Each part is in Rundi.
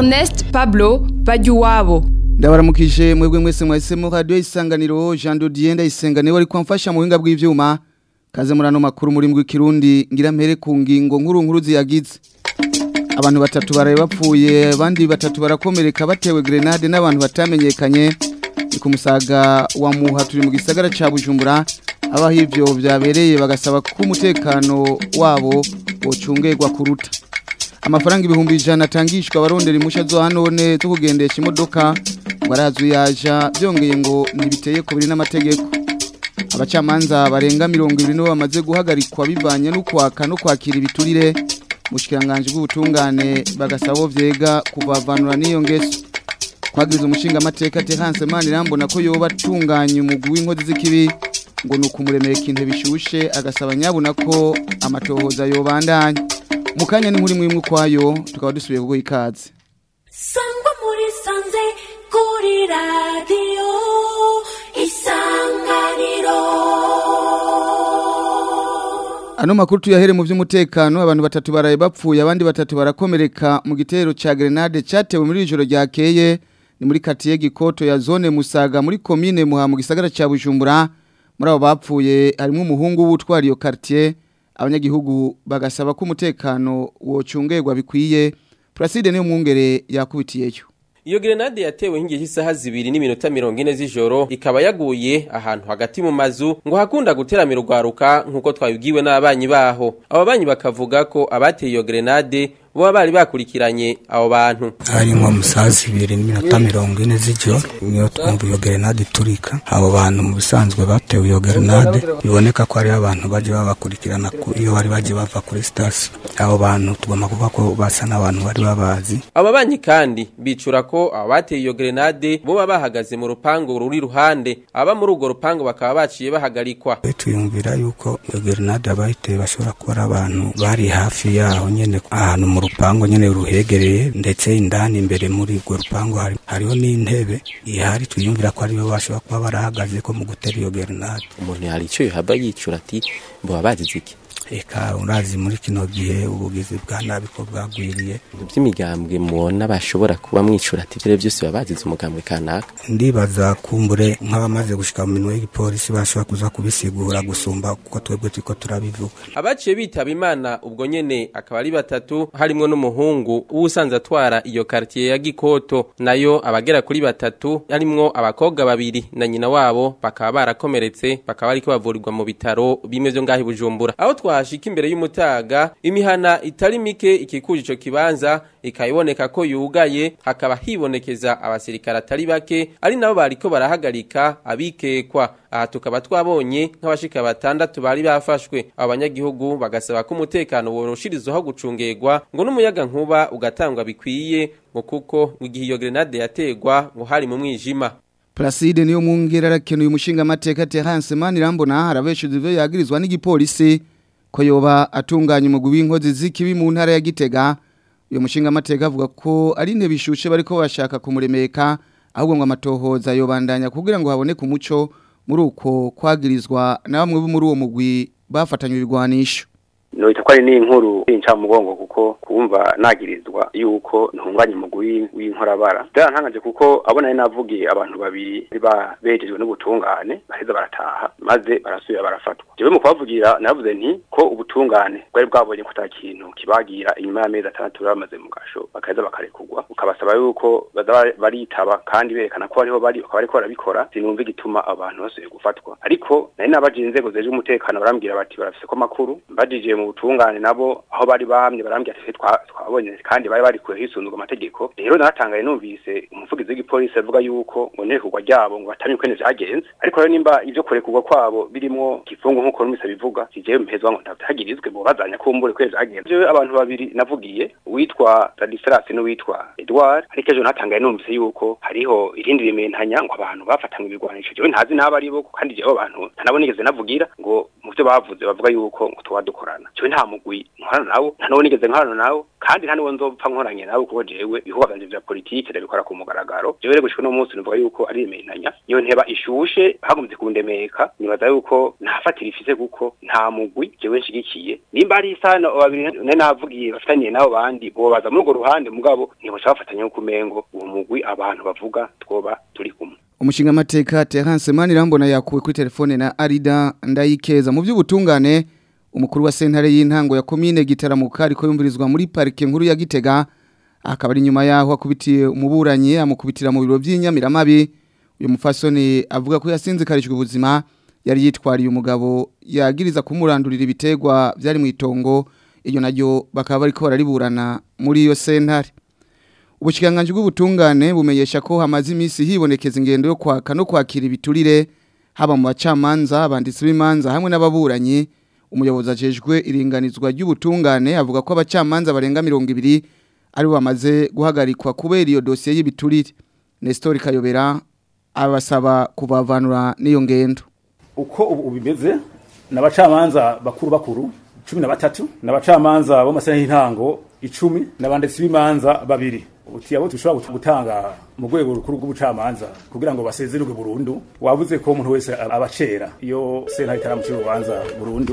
Ernest Pablo Bajuwabo ndabaramukije mwebwe mwese mwahisemo radio isanganiro Jean Dodier ndayisenga wari kwamfasha mu buhinga bw'ivyuma kaze murano makuru muri mbwi kirundi ngira mpere ku ngingo nkuru nkuru ziyagize abantu batatu baraye bapfuye abandi batatu barakomereka batewe grenade n'abantu batamenyekanye ni ku musaga wa muha turi mu gisagara ca Bujumbura abaho ivyo vyabereye bagasaba ko umutekano wabo wocungerwa kuruta amafaranga ibihumbi ijana atangishwa abarondera impusha zo hanone zo kugendesha imodoka barazwi yaja byongeye ngo ntibiteye ku biri n'amategeko abacamanza barenga mirongo ibiri nibo bamaze guhagarikwa bivanye no kwaka no kwakira ibiturire mushikiranganje bw'ubutungane bagasaba vyega kuvavanura n'iyo ngeso kwagiriza umushinga amateka Terence Manirambona ko yoba atunganya umugwi w'inkozi z'ikibi ngo nukumuremera ikintu bishushe agasaba nyabuna ko amatohoza yobandanya mukanya ni muri mwimwe kwayo tukaba dusubiye kugo ikaze sangwa muri sanze kuri radiyo isanganiro Ano makuru tuyahere mu vy'umutekano abantu batatu baraye bapfuye abandi batatu barakomereka mu gitero ca grenade cyatewe muri ijoro ryakeye ni muri quartier Gikoto ya zone Musaga muri commune Muha mu gisagara ca Bujumbura muri abo bapfuye harimo umuhungu w'utwara iyo quartier abanyagihugu bagasaba ko umutekano wocungerwa bikwiye Placide niyo mwungere yakubitiyeyo Iyo grenade yatewe hingiye isaha zibiri n'iminota mirongo ine z'ijoro ikaba yaguye ahantu hagati mu mazu ngo hakunda guteramira urwaruka nk'uko twabibwiwe n'abanyi baho abo banyi bakavuga ko abateye iyo grenade boba bari bakurikiranye abo bantu hari nko mu saa zibiri n'iminota mirongo ine z'ijoro niyo twumva iyo gerenade iturika abo bantu mu bisanzwe batewe iyo gerenade biboneka ko hariho abantu baje babakurikirana iyo bari baje bava kuri sitasiyo abo bantu tugomba kuvuga ko basa n'abantu bari babazi abo banyi kandi bicura ko abateye iyo grenade boba bahagaze mu rupangu ruri ruhande aba muri urwo rupangu bakaba baciye bahagarikwa tuyumvira yuko iyo gerenade abayiteye bashobora kuba ari abantu bari hafi yaho nyene ahantu mu rupango nyene ruhegereye ndetse indani imbere muri urwo rupango hari hariho n'intebe ihari twiyumvira ko aribo bashobora kuba barahagaze ko mu gutera iyo grenade umuntu hari icyo yohaba yicura ati boba bazize iki eka urazi muri kino gihe ubugizi bwa nabi ko bwagwiriye by'imigambwe mubona bashobora kuba mwicura ati ibyo byose baba bazize umugambwe kanaka ndibaza kumbure nk'abamaze gushika mu minwe y'igipolisi bashobora kuza kubisigura gusumba kuko twebwe turiko turabivuga abaciye bitaba imana ubwo nyene akaba ari batatu harimwo n'umuhungu w'usanze atwara iyo quartier ya Gikoto nayo abagera kuri batatu harimwo abakobwa babiri na nyina wabo bakaba barakomeretse bakaba ariko bavurirwa mu bitaro bimwe vyo ngahi Bujumbura aho twahashika imbere y'umutaga imihana itari mike ikikuje ico kibanza ikayiboneka ko yugaye hakaba hibonekeza abasirikare atari bake ari nabo bariko barahagarika abikekwa aha tukaba twabonye nk'abashika batandatu bari bafashwe abanyagihugu bagasaba ko umutekano woroshirizaho gucungerwa ngo n'umuyaga nkuba ugatangwa bikwiye ngo kuko igihe iyo grenade yategwa ngo hari mu mwijima Placide niyo mwungere arakenuye umushinga amateka Terence Manirambona harabeshuze ivyo yagirizwa n'igipolisi ko yoba atunganya umugwi w'inkozi z'ikibi mu ntara ya Gitega uyo mushinga amateka avuga ko ari intebe ishushe bariko bashaka kumuremeka ahubwo ngo amatohoza yobandanya kugira ngo haboneke umuco muri uko kwagirizwa na bamwe bo muri uwo mugwi bafatanywe ibigwanisho noita ko ari n'inkuru inca mugongo kuko kumva nagirizwa yuko ntunganye umugwi w'inkorabara byarantangaje kuko abona ari navugiye abantu babiri ba bejejwe n'ubutungane baheza barataha maze barasubira barafatwa jewe mu kubavugira navuze nti ko ubutungane bwari bwabonye ko kintu kibagira inyuma y'amezi atandatu bamaze mu gasho bakaheza bakarekurwa ukabasaba yuko baza baritaba kandi berekana ko ariho bari bakaba bariko barabikora sinumva igituma abantu basubiye gufatwa ariko nari nabajije inzego zeje umutekano barambwira bati barafise ko makuru mbajije mu butungane nabo aho bari bahamye barambwira ati twabonye kandi bari bari kure hisunzwe amategeko rero naratangaye numvise umuvugizi w'igipolisi avuga yuko ngo nekurwa ryabo ngo batamye ukwene vyagenze ariko rero nimba ivyo kurekurwa kwabo birimwo kifungo nk'uko numvise bivuga sijewe mpezwa ngo ntavyagirizwe bo bazanya kumbure kwene vyagenze jewe abantu babiri navugiye uwitwa Ladislas n'uwitwa Edouard ariko ejo natangaye numvise yuko hariho irindi rimentanya ngo abantu bafatanywe ibigwanisho jewe ntazi n'abo ari bo kandi jewe abantu ntanabo nigeze navugira ngo mu vyo bavuze bavuga yuko ngo tuba dukorana cyo nta mugwi nkorana nawo nta n'uwo nigeze nkorana nawo kandi nta n'uwo nzopfa nkoranye nawe kuko jewe ibikorwa vyanje vya politike ndabikora ku mugaragaro jewe rero gushika uno munsi numva yuko ari imenanya iyo nteba ishushe hagumye kundemeka nibaza yuko ntafatira ifise kuko nta mugwi jewe nshigikiye nimba ari isano babiri ne navugiye bafitaniye nabo bandi bobaza muri urwo ruhande mugabo ntiboca bafatanya yuko umengo uwo mugwi abantu bavuga twoba turi kumwe umushinga amateka Terence Manirambona yakuwe kuri telefone na Arida ndayikeza mu by'ubutungane umukuru wa sentare y'intango ya commune Gitaramuka ariko yumvirizwa muri parike nkuru ya Gitega akaba ari nyuma yaho akubitiye umuburanyi amukubitira mu biro by'inyamiramabi uyu mufasoni avuga ko yasinzikarishwe ubuzima yari yitwariye umugabo yagiriza kumurandurira ibitegwa byari mu itongo iyo naryo bakaba bariko barariburana muri iyo sentare Ubushikanganje bw'ubutungane bumenyesha ko hamaze iminsi hibonekeza ingendo yo kwaka no kwakira ibiturire haba mu bacamanza abanditsi b'imanza hamwe n'ababuranyi umuyobozi ajejwe iringanizwa ry'ubutungane avuga ko abacamanza barenga 200 ari bamaze guhagarikwa kubera iyo dosiye y'ibiturire Nestor Kayobera abasaba kubavanura n'iyo ngendo uko ubu bimeze n'abacamanza bakuru bakuru 13 n'abacamanza bo masana y'intango 10 n'abanditsi b'imanza babiri uti abo tushobora gutanga mu rwego rukuru rw'ubucamanza kugira ngo basezererwe burundu wavuze ko umuntu wese abacera iyo sentare itaramucira urubanza burundu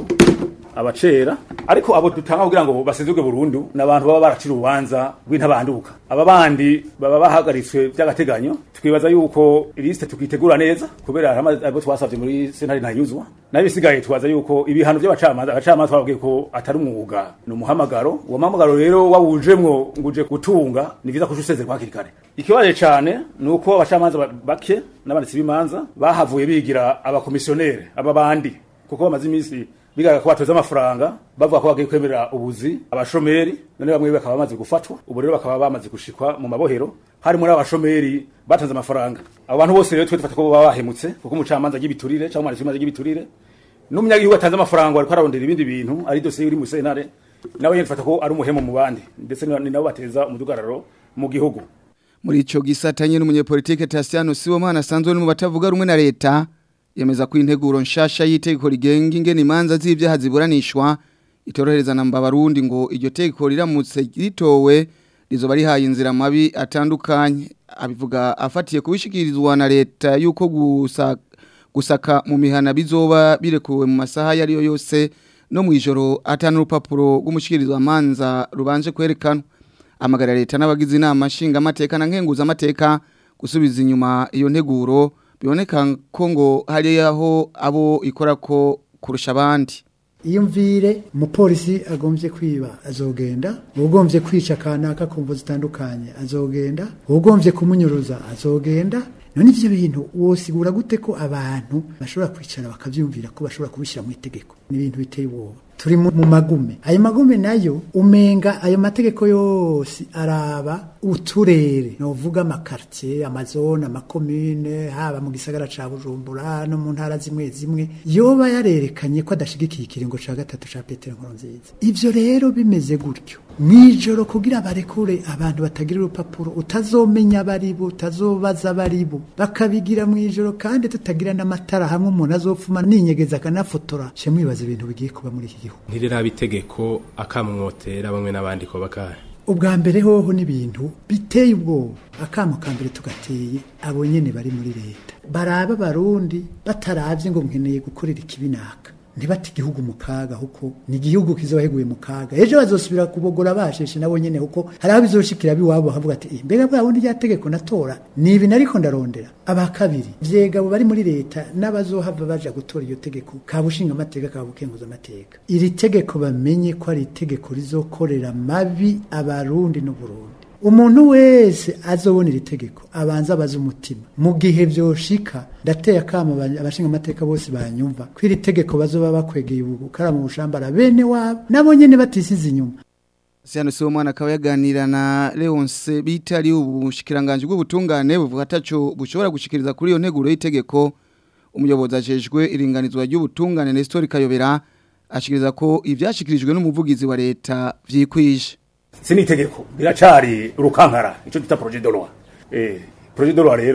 abacera ariko abo dutanga kugira ngo basezererwe burundu n'abantu baba baracira urubanza rw'intabanduka aba bandi baba bahagaritswe by'agateganyo twibaza yuko ilisite tukitegura neza kubera abo twasabye muri sentare ntanyuzwa nabisigaye twaza yuko ibihano by'abacamanza abacamanza twabwiye ko atari umwuga ni umuhamagaro uwo muhamagaro rero wawujemwo nguje gutunga ni vyiza kuja usezerwa hakiri kare ikibazo cyane ni uko abacamanza bake n'abanditsi b'imanza bahavuye bigira abakomisiyonere aba bandi kuko bamaze iminsi bigaga ko batoza amafaranga bavuga ko bagiye kwemerera ubuzi abashomeri none bamwe bakaba bamaze gufatwa ubu rero bakaba bamaze gushikwa mu mabohero hari muri abashomeri batanze amafaranga abo bantu bose rero twe dufata ko baba bahemutse kuko umucamanza ry'ibiturire cyangwa umwanditsi w'imanza ry'ibiturire n'umunyagihugu atanze amafaranga ariko ararondera ibindi bintu ari dosiye iri mu sentare nawe yifata ko ari umuhemo mu bandi ndetse ni nabo bateza umudugararo mu gihugu muri ico gisatanye n'umunyepolitike Tassiano Sibomana asanzwe mu batavuga rumwe na leta yemeza ko integuro nshasha y'itegeko rigenga ingene imanza z'ivyaha ziburanishwa itorohereza namba barundi ngo iryo tegeko riramutse ritowe rizoba rihaye inzira mabi atandukanye abivuga afatiye kubishikirizwa na leta yuko gusa gusaka mu mihana bizoba birekuwe mu masaha yariyo yose no mu ijoro atanu urupapuro rw'umushyikirizwa manza rubanje kwerekanwa amagara leta n'abagize inama nshinga amateka na nkenguza amateka gusubiza inyuma iyo nteguro biboneka ko ngo hari aho abo ikora ko kurusha abandi iyo mvire umupolisi agombye kwiba azogenda ugombye kwica kanaka ku mvu zitandukanye azogenda ugombye kumunyuruza azogenda none ivyo bintu wosigura gute ko abantu bashobora kwicara bakavyumvira ko bashobora kubishyira mu itegeko ni ibintu biteye ubwoba turi mu magume ayo magume nayo umenga ayo mategeko yose araba uturere novuga amakartier amazone amakomune haba mu gisagara ca Bujumbura no mu ntara zimwe zimwe yoba yarerekanye ko adashigikiye ikiringo ca gatatu ca Petero Nkurunziza ivyo rero bimeze gutyo mwijoro kugira barekure abantu batagira urupapuro utazomenya baribo utazobaza baribo bakabigira mwijoro kandi tutagira n'amatara hamwe umuntu azopfuma ninyegeza akanafotora she mwibaza ibintu bigiye kuba muri iki gihugu ntiriraba itegeko akamwotera bamwe n'abandi ko bakaya ubwa mbere hoho n'ibintu biteye ubwoba akamo ka mbere tugateye abo nyene bari muri leta baraba abarundi bataravye ngo nkeneye gukorera ikibinaka ntibati igihugu mu kaga kuko ni igihugu kizoheguye mu kaga ejo bazosubira kubogora basheshe nabo nyene kuko hari aho bizoshikira biwabo havuga ati eh, mbega bwa bundi rya tegeko natora ni ibi nariko ndarondera aba kabiri vyegabo bari muri leta n'abazohava baja gutora iyo tegeko kabushinga amateka kabukenguza amateka iri tegeko bamenye ko ari itegeko rizokorera mabi abarundi n'uburundi umuntu wese azobona iri tegeko abanza abaza umutima mu gihe vyoshika ndateye akama abashinga amateka bose banyumva ko iri tegeko bazoba bakwegeye ubu karamu bushambara bene wabo nabo nyene batisize inyuma Siano siwo mwana akaba yaganira na Leonce bitari ubushikiranganje bw'ubutungane buvuga ataco bushobora gushikiriza kuri iyo nteguro y'itegeko umuyobozi ajejwe iringanizwa ry'ubutungane Nestor Kayobera ashikiriza ko ivyashikirijwe n'umuvugizi wa leta vyikwije sini itegeko biracari urukankara ico twita projet de loi eh projet de loi rero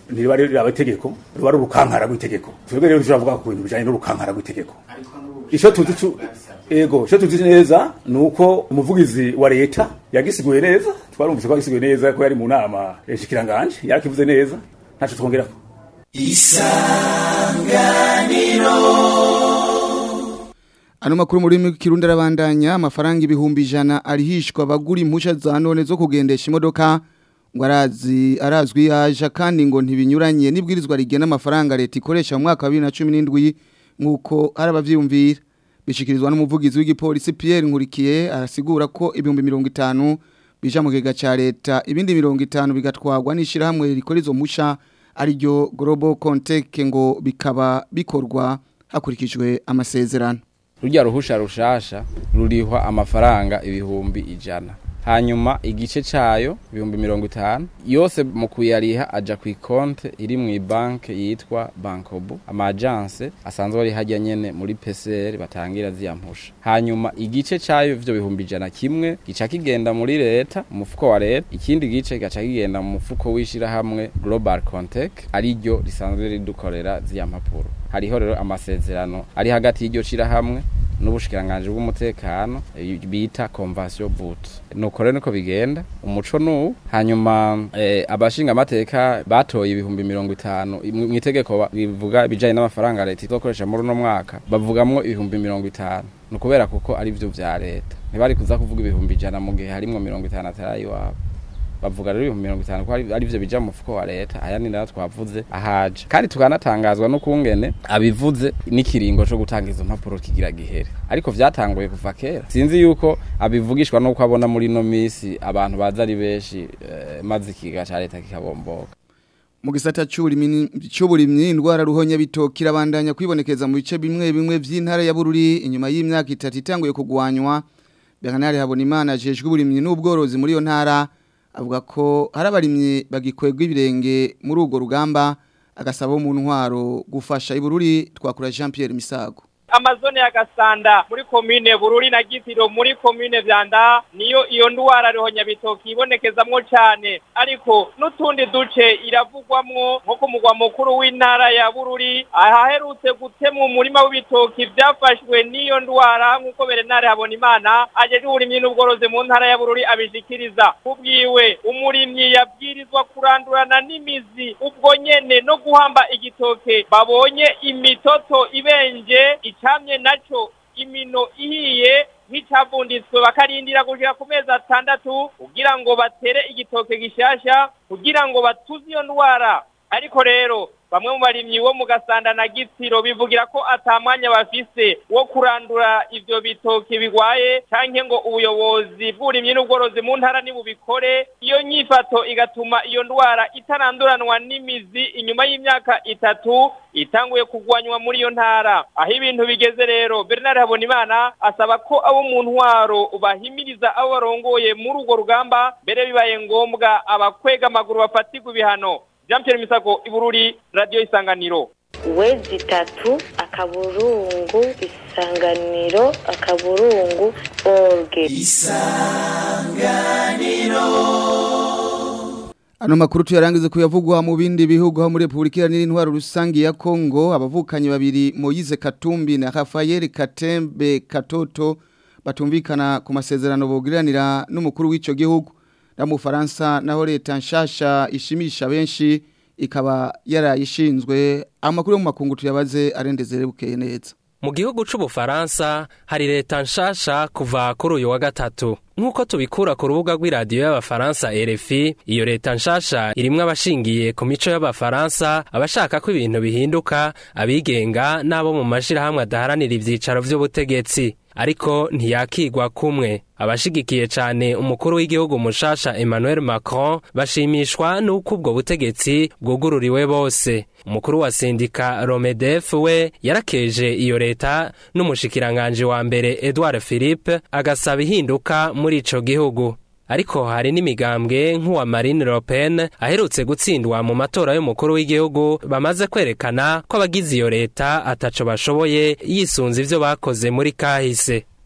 ntiriba riraba itegeko ruba ari urukankara rw'itegeko twebwe rero turavuga ku bintu bijanye n'urukankara rw'itegeko ico tuzi cu- ego ico tuzi neza ni uko umuvugizi wa leta yagisiguye neza twarumvise ko yagisiguye neza ko yari mu nama shikiranganje yarakivuze neza ntaco twongerako Ano makuru muri rurimi rw'ikirundi arabandanya amafaranga ibihumbi ijana arihishwa abagura impusha za none zo kugendesha imodoka ngo arazi arazwi yaje kandi ngo ntibinyuranye n'ibwirizwa rigena amafaranga leta ikoresha mu mwaka wa 2017 nkuko hari abavyumvira bishikirizwa n'umuvugizi w'igipolisi Pierre Nkurikiye arasigura ko ibihumbi 50 bija mu kigega ca leta ibindi 50 bigatwagwa n'ishirahamwe rikora izo mpusha ariryo Global Contech ngo bikaba bikorwa hakurikijwe amasezerano rujya ruhusha rushasha rurihwa amafaranga ibihumbi ijana hanyuma igice cayo ibihumbi mirongo itanu yose mu kuyariha aja ku ikonte iri mu banke yitwa bankobu amajanse asanzwe ari hajya nyene muri PCR batangira ziyampusha hanyuma igice cayo ivyo bihumbi ijana kimwe gica kigenda muri leta umufuko wa leta ikindi gice gaca kigenda mu mufuko w'ishirahamwe Global Contech ariryo risanzwe ridukorera ziya mpapuro hariho rero amasezerano ari hagati y'iryo shirahamwe n'ubushikiranganje bw'umutekano eh, bita convention boot nuko rero niko bigenda umuco nu hanyuma eh, abashinga amateka batoye ibihumbi mirongo itanu mu itegeko ba- bivuga bijanye n'amafaranga leta izokoresha muri uno mwaka bavugamwo ibihumbi mirongo itanu ni ukubera kuko ari vyo vya leta ntibari kuza kuvuga ibihumbi ijana mu gihe harimwo mirongo itanu atari iwabo bavuga rero ibihumbi mirongo itanu ko ari ari vyo bija mu mufuko wa leta aya ni nayo twavuze ahaje kandi tukanatangazwa n'ukungene abivuze n'ikiringo co gutanga izo mpapuro kigira gihere ariko vyatanguye kuva kera sinzi yuko abivugishwa n'uko abona muri no misi abantu baza ari benshi eh, maze ikiga ca leta kikabomboka mu gisata c'uburimyi c'uburimyi indwara ruhonya bitokira bandanya kwibonekeza mu bice bimwe bimwe vy'intara ya Bururi inyuma y'imyaka itatu itanguye kugwanywa Bernard Habonimana ajejwe uburimyi n'ubworozi muri yo ntara avuga ko hari abarimyi bagikwegwa ibirenge muri urwo rugamba agasaba mu ntwaro gufasha ibururi twakura Jean Pierre Misago amazone ya gasanda muri komine bururi na gitiro muri komine vyanda niyo iyo ndwara rihonya bitoki ibonekezamwo cane ariko n'utundi duce iravugwamwo nko ku mugwa mukuru w'intara ya bururi ahaherutse gutemwa umurima w'ibitoki vyafashwe n'iyo ndwara nk'uko berenare habona imana ajejwe uburimyi n'ubworozi mu ntara ya bururi abishikiriza kubwiwe umurimyi yabwirizwa kurandurana n'imizi ubwo nyene no guhamba igitoke babonye imitoto ibenje icamye naco imino ihiye nk'icavunditswe bakarindira gushika ku mezi atandatu kugira ngo batere igitoke gishasha kugira ngo batuze iyo ndwara ariko rero bamwe mu barimyi bo mu gasanda na gitsiro bivugira ko atamwanya bafise wo kurandura ivyo bitoki bigwaye canke ngo ubuyobozi bw'uburimyi n'ubworozi mu ntara nibubikore iyo nyifato igatuma iyo ndwara itaranduranwa n'imizi inyuma y'imyaka itatu itanguye kugwanywa muri iyo ntara aho ibintu bigeze rero Bernard Habonimana asaba ko abo mu ntwaro bahimiriza abo barongoye muri urwo rugamba mbere bibaye ngombwa abakwega amaguru bafatirwa ibihano Jean Pierre Misago Ibururi Radio Isanganiro wezi itatu akaburungu isanganiro akaburungu orge Ano makuru tuyarangize kuyavugwa mu bindi bihugu ha muri Republika Iharanira Intwaro Rusangi ya Kongo abavukanye babiri Moise Katumbi na Rafael Katembe Katoto batumvikana ku masezerano bogiranira n'umukuru w'ico gihugu na mu Faransa naho leta nshasha ishimisha benshi ikaba yarayishinzwe amakuru yo mu makungu tuyabaze arendezere bukeye neza mu gihugu c'ubufaransa hari leta nshasha kuva kuri uyu wa gatatu nk'uko tubikura ku rubuga rw'iradiyo y'abafaransa RFI iyo leta nshasha irimwo abashingiye ku mico y'abafaransa abashaka ko ibintu bihinduka abigenga n'abo mu mashirahamwe adaharanira ivyicaro vy'ubutegetsi ariko ntiyakigwa kumwe abashigikiye cane umukuru w'igihugu mushasha Emmanuel Macron bashimishwa n'uko ubwo butegetsi bwugururiwe bose umukuru wa sindika Romedef we yarakeje iyo leta n'umushikiranganje wa mbere Edouard Philippe agasaba ihinduka muri ico gihugu ariko hari n'imigambwe nk'uwa Marine Le Pen aherutse gutsindwa mu matora y'umukuru w'igihugu bamaze kwerekana ko abagize iyo leta ataco bashoboye yisunze ivyo bakoze muri kahise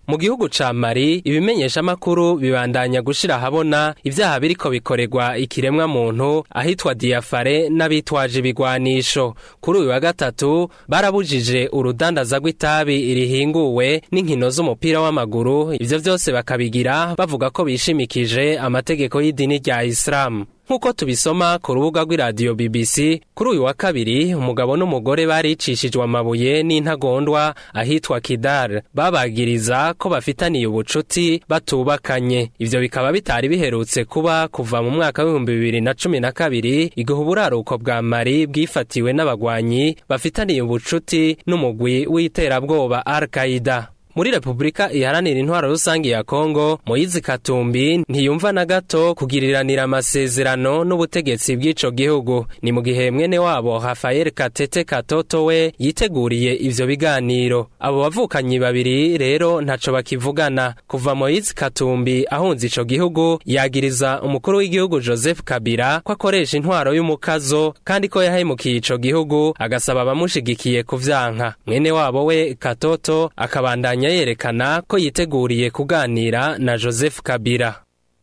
mu gihugu ca Mali ibimenyesha makuru bibandanya gushira habona ivyaha biriko bikorerwa ikiremwa muntu ahitwa Diafare n'abitwaje ibigwanisho kuri uyu wa gatatu barabujije urudandaza rw'itabi rihinguwe n'inkino z'umupira w'amaguru ivyo vyose bakabigira bavuga ko bishimikije amategeko y'idini rya Islam nk'uko tubisoma ku rubuga rw'iradiyo BBC kuri uyu wa kabiri umugabo n'umugore baricishijwe amabuye n'intagondwa ahitwa Kidal babagiriza ko bafitaniye ubucuti batubakanye ivyo bikaba bitari biherutse kuba kuva mu mwaka w'ibihumbi bibiri na cumi na kabiri igihe uburaruko bwa Mali bwifatiwe n'abagwanyi bafitaniye ubucuti n'umugwi w'iterabwoba Al-Qaeda muri Republika iharanira intwaro rusange ya Kongo Moizi Katumbi ntiyumva na gato kugiriranira amasezerano n'ubutegetsi bw'ico gihugu ni mu gihe mwene wabo Rafael Katete Katoto we yiteguriye ivyo biganiro abo bavukanyi babiri rero ntaco bakivugana kuva Moizi Katumbi ahunze ico gihugu yagiriza umukuru w'igihugu Joseph Kabila ko akoresha intwaro y'umukazo kandi ko yahemukiye ico gihugu agasaba abamushigikiye kuvyanka mwene wabo we Katoto akabandanya yerekana ko yiteguriye kuganira na Joseph Kabila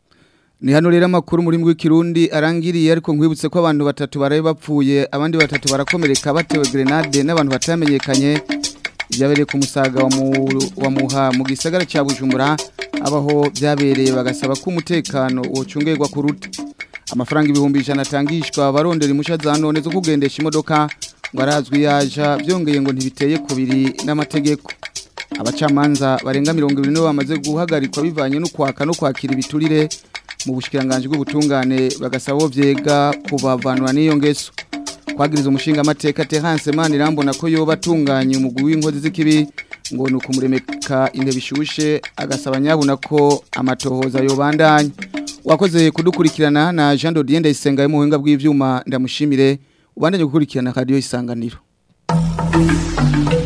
Ni hano rero amakuru muri mbwe kirundi arangiriye ariko nkwibutse ko abantu batatu baraye bapfuye abandi batatu barakomereka batewe grenade n'abantu batamenyekanye byabereye ku musaga wa, mu, wa muha mu gisagara cya Bujumbura abaho byabereye bagasaba ko umutekano wocungerwa ku ruti amafaranga ibihumbi ijana atangishwa barondera impushya za none zo kugendesha imodoka ngo arazwi yaja byongeye ngo ntibiteye kubiri n'amategeko abacamanza barenga mirongo ibiri nibo bamaze guhagarikwa bivanye no kwaka no kwakira ibiturire mu bushikiranganje bw'ubutungane bagasaba bo vyega kubavanura n'iyo ngeso kwagiriza umushinga amateka Terence Manirambona ko yoba atunganye umugwi w'inkozi z'ikibi ngo nuko muremeka intebe ishushe agasaba nyabuna ko amatohoza yobandanya wakoze kudukurikirana na Jean Dodier Ndayisenga yo mu buhinga bw'ivyuma ndamushimire ubandanye gukurikirana radio isanganiro